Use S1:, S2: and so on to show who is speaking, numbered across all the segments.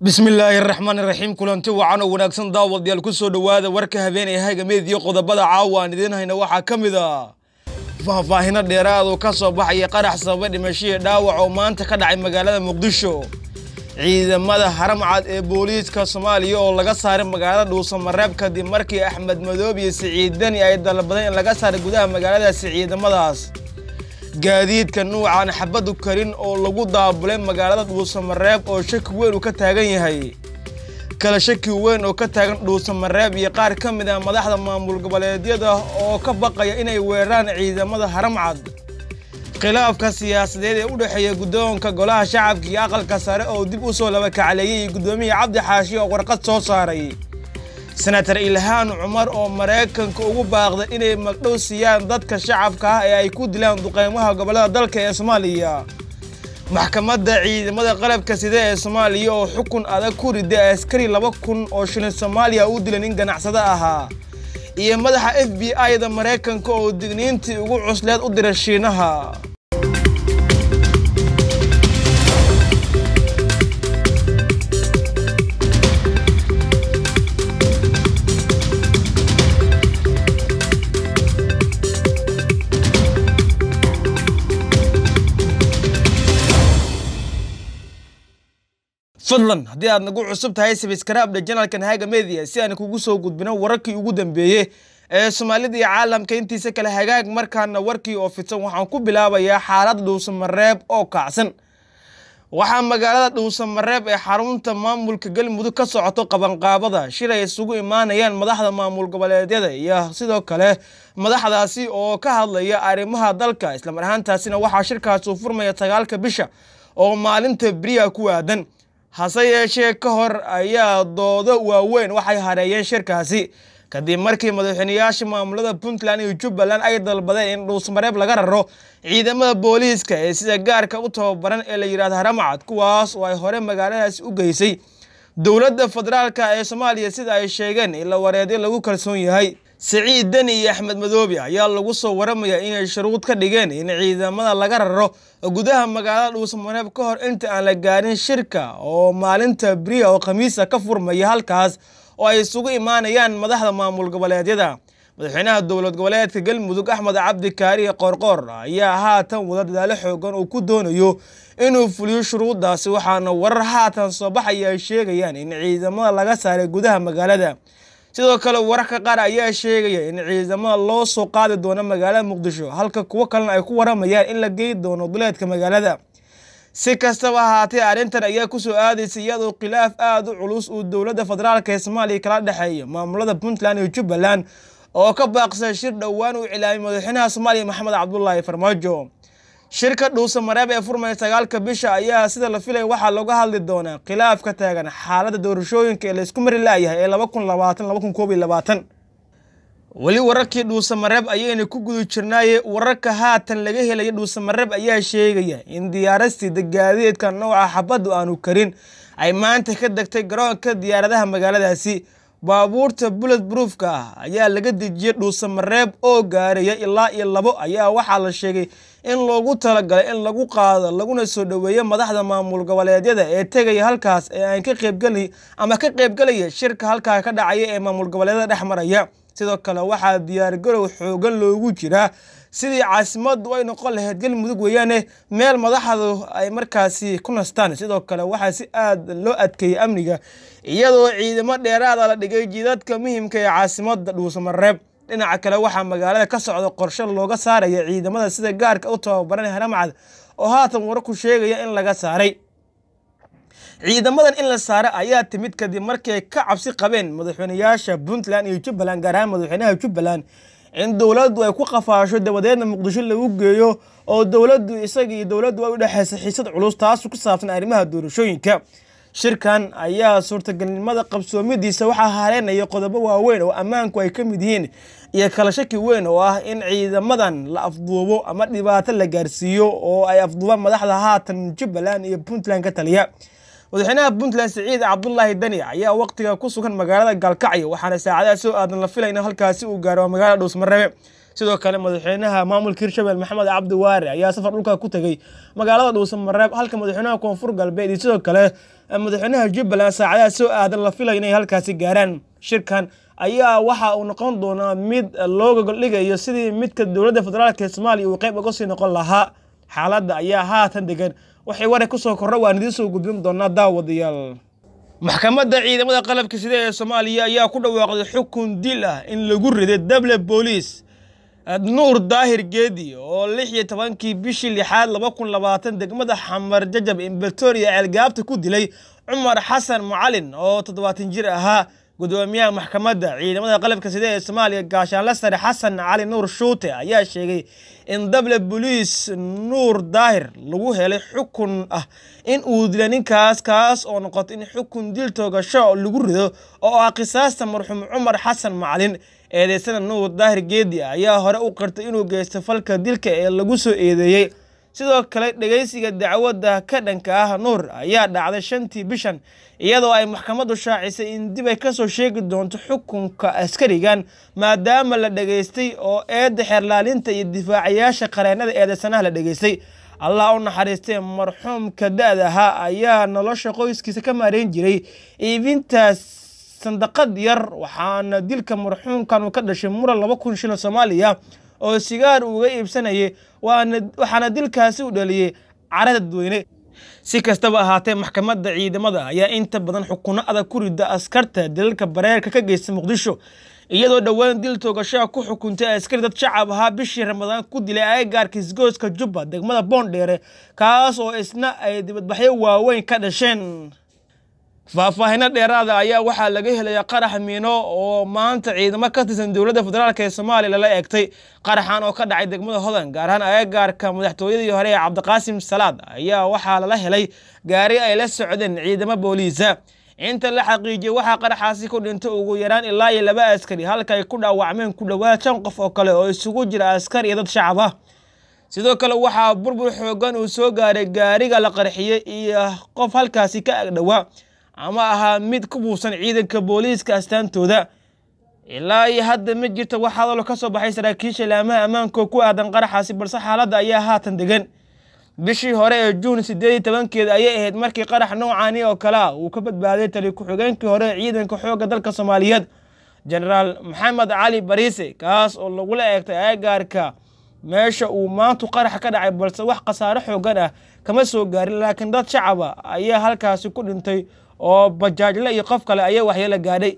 S1: bismillaahi raxmaan raxiim kulanti wacan oo wanaagsan daawadayaal ku soo dhowaada warka habeenay hagameed iyo qodobada caawa aan idiin hayna waxaa ka mid a faahfaahino dheeraad oo ka soo baxaya qarax sababa dhimashihii dhaawac oo maanta ka dhacay magaalada muqdisho ciidamada haramcad ee booliiska soomaaliya oo laga saaray magaalada dhuusamareeb kadib markii axmed madoob iyo siciid deni ay dalbadeen in laga saaray gudaha magaaladaasi ciidamadaas gaadiidka nuucan xabadu karin oo lagu daabulay magaalada dhuusamareeb oo shaki weyn uu ka taagan yahay kala shaki weyn oo ka taagan dhuusamareeb iyo qaar ka mid ah madaxda maamul goboleedyada oo ka baqaya inay weeraraan ciidamada haramcad khilaafka siyaasadeed ee u dhexeeya guddoonka golaha shacabka iyo aqalka sare oo dib u soo labakacleeyey iyo guddoomiya cabdi xaashi oo warqad soo saaray senatar ilhaan cumar oo maraykanka ugu baaqday inay magdhow siiyaan dadka shacabka ah ee ay ku dilaan duqeymaha gobollada dalka ee soomaaliya maxkamadda ciidamada qalabka sida ee soomaaliya oo xukun adag ku riday askari laba kun oo shilin soomaaliya u dilan in ganacsado ahaa iyo madaxa f b i-da maraykanka oo digniintii ugu cusleed u dira shiinaha fadlan haddii aad nagu cusub tahay sabiskarabdha janalkan haga media si aan kugu soo gudbino wararkii ugu dambeeyey ee soomaalida iyo caalamka intiisa kale hagaag markaana warkii oo fidsan waxaan ku bilaabayaa xaalad dhuusamareeb oo kacsan waxaa magaalada dhuusamareeb ee xarunta maamulka galmudug ka socoto qabanqaabada shir ay isugu imaanayaan madaxda maamul goboleedyada iyo sidoo kale madaxdaasi oo ka hadlaya arrimaha dalka islamar ahaantaasina waxaa shirkaasi u furmaya sagaalka bisha oo maalinta beriya ku aadan hase yeeshee ka hor ayaa doodo waaweyn waxay hareeyeen shirkaasi kadib markii madaxweyneyaasha maamulada puntland iyo jubbaland ay dalbadeen in dhuusmareeb laga raro ciidamada booliiska ee sida gaarka u tababaran ee la yidhahdo haramcad kuwaas oo ay hore magaaladaasi u geysay dowladda federaalka ee soomaaliya sida ay sheegeen in la wareedyo lagu kalsoon yahay siciid deni iyo axmed madoobe ayaa lagu soo waramaya inay shuruud ka dhigeen in ciidamada laga raro gudaha magaalada dhuusamareeb ka hor inta aan la gaarin shirka oo maalinta beriya oo khamiisa ka furmaya halkaas oo ay isugu imaanayaan madaxda maamul goboleedyada madaxweynaha dowlad goboleedka galmudug axmed cabdi kaariye qoorqoor ayaa haatan wada dadaalo xoogan uu ku doonayo inuu fuliyo shuruuddaasi waxaana warar haatan soo baxaya ay sheegayaan in ciidamada laga saaray gudaha magaalada sidoo kale wararka qaar ayaa sheegaya in ciidamada loo soo qaadi doono magaalada muqdisho halka kuwo kalena ay ku waramayaan in la geyi doono duleedka magaalada si kastaba ahaatee arrintan ayaa kusoo aadaysa iyadoo khilaaf aada u culus uu dowladda federaalk ee soomaaliya kala dhexeeya maamulada puntland iyo jubbaland oo ka baaqsay shir dhowaan uu cilaamay madaxweynaha soomaaliya maxamed cabdulaahi farmaajo shirka dhuusamareeb ee furmaya sagaalka bisha ayaa sida la filaya waxaa looga hadli doonaa khilaaf ka taagan xaaladda doorashooyinka ee laysku mari laayahay ee laba kun labaatan laba kun koob iyo labaatan weli wararkii dhuusamareeb ayayna ku guda jirnaaye wararka haatan laga helaya dhuusamareeb ayaa sheegaya in diyaarastida gaadiidka nooca xabaddu aanu karin ay maanta ka degtay garoonka diyaaradaha magaaladaasi baabuurta bullet broofka ah ayaa laga dejiyey dhuusamareeb oo gaaraya ilaa iyo labo ayaa waxaa la sheegay in loogu talagalay in lagu qaado laguna soo dhoweeyo madaxda maamul goboleedyada ee tegaya halkaas ee aan ka qaybgeli ama ka qaybgelaya shirka halkaa ka dhacaya ee maamul goboleedyada dhex maraya sidoo kale waxaa diyaargarow xoogan loogu jiraa sidii caasimaddu ay noqon lahayd galmudug weeyaane meel madaxdu ay markaasi ku nastaan sidoo kale waxaa si aad loo adkeeyey amniga iyadoo ciidamo dheeraada la dhigay jidadka muhimka ee caasimada dhuusamareeb dhinaca kale waxaa magaalada ka socda qorshe looga saaraya ciidamada sida gaarka u tababaran haramcad oo haatan wararku sheegaya in laga saaray ciidamadan in la saara ayaa timid kadib markii ay ka cabsi qabeen madaxweyneyaasha puntland iyo jubbaland gaar ahaan madaxweynaha jubbaland in dowladdu ay ku qafaasho dabadeedna muqdisho lagu geeyo oo dowladdu isaga iyo dowladdu ay u dhexaysa xiisad culus taasu ku saabsan arrimaha doorashooyinka shirkan ayaa suurtagalnimada qabsoomidiisa waxaa hareenaya qodobo waaweyn oo ammaanku ay ka mid yihiin iyo kala shaki weyn oo ah in ciidamadan la afduubo ama dhibaato la gaarsiiyo oo ay afduubaan madaxda haatan jubbaland iyo puntland ka taliya madaxweynaha puntland siciid cabdulaahi deni ayaa waqtiga ku sugan magaalada gaalkacyo waxaana saacadaha soo aadan la filay in halkaasi uu gaaro magaalada dhuusmareebe sidoo kale madaxweynaha maamulka hirshabelle maxamed cabdi waare ayaa safar dhulka ku tegey magaalada dhuusamareeb halka madaxweynaha koonfur galbeed iyo sidoo kale madaxweynaha jubbaland saacadaha soo aadan la filaya inay halkaasi gaaraan shirkan ayaa waxa uu noqon doonaa mid loo gogoldhigayo sidii midka dowladda federaalk ee soomaaliya uu qayb uga sii noqon lahaa xaaladda ayaa haatan degan waxay waray kusoo kordha waan idiin soo gudbin doonaa daawadayaal maxkamadda ciidamada qalabka sida ee soomaaliya ayaa ku dhawaaqday xukun dil ah in lagu riday dable booliis nuur daahir geedi oo lix iyo tobankii bishii lixaad laba kun labaatan degmada xamar jajab imbatoria ceelgaabta ku dilay cumar xasan macalin oo toddobaatan jir ahaa gudoomiyaha maxkamadda ciidamada qalabka sida ee soomaaliya gaashaanle sare xasan cali nuur shuute ayaa sheegay in dable boliis nuur daahir lagu helay xukun ah in uu dila ninkaas kaas oo noqoto in xukun dil toogasho lagu rido oo ah qisaasta marxuum cumar xasan macalin eedeysana nuur daahir geedi ayaa hore u qirtay inuu geysto falka dilka ee lagu soo eedeeyey sidoo kale dhegeysiga dacwadda ka dhanka ah nuur ayaa dhacday shantii bishan iyadoo ay maxkamaddu shaacisay in dib ay kasoo sheegi doonto xukunka askarigan maadaama la dhegeystay oo eedda xeerlaalinta iyo difaacayaasha qareenada eedeysanaha la dhegeystay allah u naxariistee marxuumka da-da ahaa ayaa nolosha qoyskiisa ka maareyn jiray iibintaas sandaqad yar waxaana dilka marxuumkan uu ka dhashay muran laba kun shilin soomaaliya oo sigaar uuga iibsanayay waxaana dilkaasi u dhaliyey cara dadweyne si kastaba ahaatee maxkamadda ciidamada ayaa inta badan xukuno adag ku rida askarta dalalka bareerka ka geysta muqdisho iyadoo dhowaan dil toogashaha ku xukuntay askari dad shacab ahaa bishii ramadaan ku dilay agagaarka isgooska jubba degmada boondheere kaas oo isna ay dibadbaxyo waaweyn ka dhasheen faahfaahino dheeraada ayaa waxaa laga helaya qarax miino oo maanta ciidamo ka tirsan dowladda federaalk ee soomaaliya lala eegtay qaraxan oo ka dhacay degmada hodan gaar ahaan agagaarka madaxtooyadii hore ee cabdiqaasim salaad ayaa waxaa lala helay gaari ay la socdeen ciidamo booliisa inta la xaqiijiyey waxaa qaraxaasi ku dhintay ugu yaraan ilaa iyo laba askari halka ay ku dhaawacmeen ku dhowaad shan qof oo kale oo isugu jira askar iyo dad shacab ah sidoo kale waxaa burbur xoogan uu soo gaaray gaariga la qarxiyey iyo qof halkaasi ka agdhowaa ama ahaa mid ku buusan ciidanka booliiska astaantooda ilaa iyo hadda ma jirto wax hadalo ka soo baxay saraakiisha laamaha ammaanka oo ku aadan qaraxaasi balse xaaladda ayaa haatan degan bishii hore ee juun sideed iyo tobankeeda ayay ahayd markii qarax noocaani oo kale ah uu ka badbaaday tali ku-xigeenkii hore ee ciidanka xoogga dalka soomaaliyeed genaraal maxamed cali bariise kaas oo lagula eegtay agagaarka meesha uu maantu qarax ka dhacay balse wax khasaare xoogan ah kama soo gaarin laakiin dad shacaba ayaa halkaasi ku dhintay oo bajaajle iyo qof kale ayaa waxyeelo gaadhay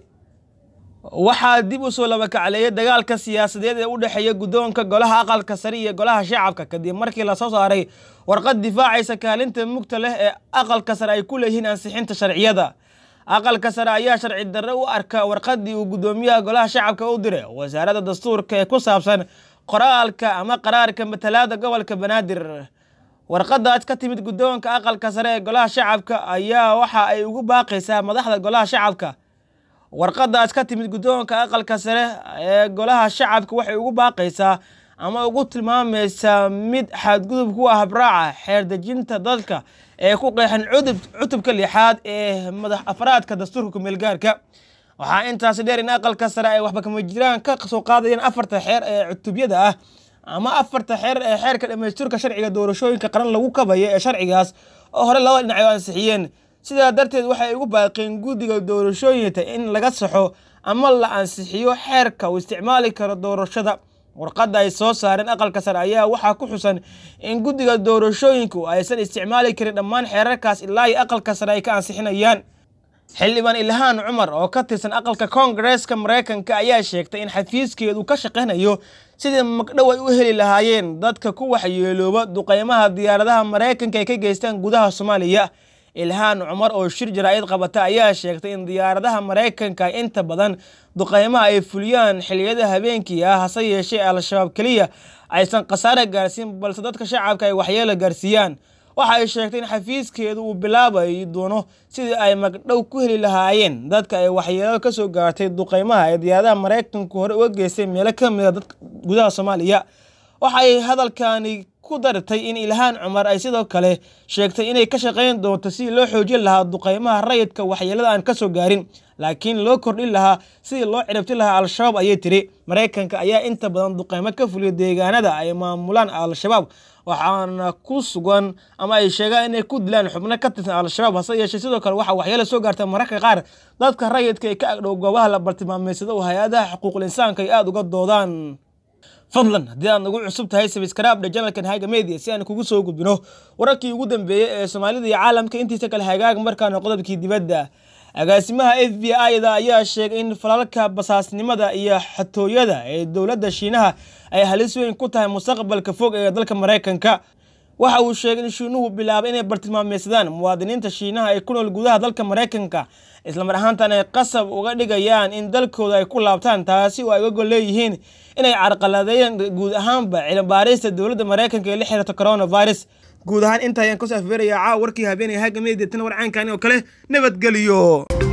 S1: waxaa dib u soo labakacleeyay dagaalka siyaasadeed ee u dhexeeya guddoonka golaha aqalka sare iyo golaha shacabka kadib markii lasoo saaray warqad difaacaysa kaalinta mugta leh ee aqalka sare ay ku leeyihiin ansixinta sharciyada aqalka sare ayaa sharci darre u arka warqaddii uu guddoomiyaha golaha shacabka u diray wasaaradda dastuurka ee ku saabsan qoraalka ama qaraarka matalaada gobolka banaadir warqadaas ka timid guddoonka aqalka sare ee golaha shacabka ayaa waxa ay ugu baaqaysaa madaxda golaha shacabka warqadaas ka timid guddoonka aqalka sare ee golaha shacabka waxay ugu baaqaysaa ama ugu tilmaamaysaa mid xadgudub ku ah habraaca xeerdejinta dadka ee ku qeexan cudub cutubka lixaad ee madax afraadka dastuurka kumeelgaarka waxaa intaasi dheer in aqalka sare ay waxba kama jiraan ka soo qaadayaan afarta xeer ee cutubyada ah ama afarta xeer ee xeerka dhamaystirka sharciga doorashooyinka qaran lagu kabaya ee sharcigaas oo hore laba dhinac ansixiyeen sidaa darteed waxay ugu baaqeen guddiga doorashooyinka in laga saxo ama la ansixiyo xeerka uu isticmaali karo doorashada warqadda ay soo saareen aqalka sare ayaa waxaa ku xusan in guddiga doorashooyinku aysan isticmaali karin dhammaan xeerarkaas ilaa iyo aqalka sare ay ka ansixinayaan xildhibaan ilhaan cumar oo ka tirsan aqalka koongareeska maraykanka ayaa sheegtay in xafiiskeedu ka shaqaynayo sidii magdhow ay u heli lahaayeen dadka ku waxyeelooba duqeymaha diyaaradaha maraykanka ay ka geystaan gudaha soomaaliya ilhaan cumar oo shir jaraa'id qabata ayaa sheegtay in diyaaradaha maraykanka inta badan duqeymaha ay fuliyaan xiliyada habeenkii ah hase yeeshee al-shabaab keliya aysan khasaare gaarsiin balse dadka shacabka ay waxyeelo gaarsiiyaan waxa ay sheegtay in xafiiskeedu uu bilaabayi doono sidii ay magdhow ku heli lahaayeen dadka ay waxyeelo ka soo gaartay duqeymaha ee diyaaradaha maraykanku hore uga geystay meelo ka mida dadka gudaha soomaaliya waxay hadalkani ku dartay in ilhaan cumar ay sidoo kale sheegtay inay ka shaqayn doonto sidii loo xoojin lahaa duqeymaha rayidka waxyeelada aan ka soo gaarin laakiin loo kordhin lahaa sidii loo ciribti lahaa al-shabaab ayay tiri maraykanka ayaa inta badan duqeymo ka fuliya deegaanada ay maamulaan al-shabaab waxaana ku sugan ama ay sheegaan inay ku dilaan xubno ka tirsan al-shabaab hase yeeshee sidoo kale waxaa waxyeelo soo gaarta mararka qaar dadka rayidka ee ka agdhow goobaha la bartilmaameysado oo hay-adaha xuquuqul insaanka ay aada uga doodaan fadlan haddii aad nagu cusub tahay sabiskraabdha janalkan haga media si aan kugu soo gudbino wararkii ugu dambeeyey ee soomaalida iyo caalamka intiisa kale hagaag markaana qodobkii dibadda agaasimaha f b i-da ayaa sheegay in falalka basaasnimada iyo xatooyada ee dowladda shiinaha ay halis weyn ku tahay mustaqbalka fog ee dalka maraykanka waxa uu sheegay in shiinuhu bilaabay inay bartilmaameysadaan muwaadiniinta shiinaha ee ku nool gudaha dalka maraykanka islamar ahaantan ay qasab uga dhigayaan in dalkooda ay ku laabtaan taasi oo ay uga gol leeyihiin inay carqaladeeyeen guud ahaanba cilmibaarista dowladda maraykanka ee la xiriirta coronavirus guud ahaan inta ayaan kasoo afbeerayaa caawa warkii habeenaya haga media tan warcaankani oo kale nabadgeliyo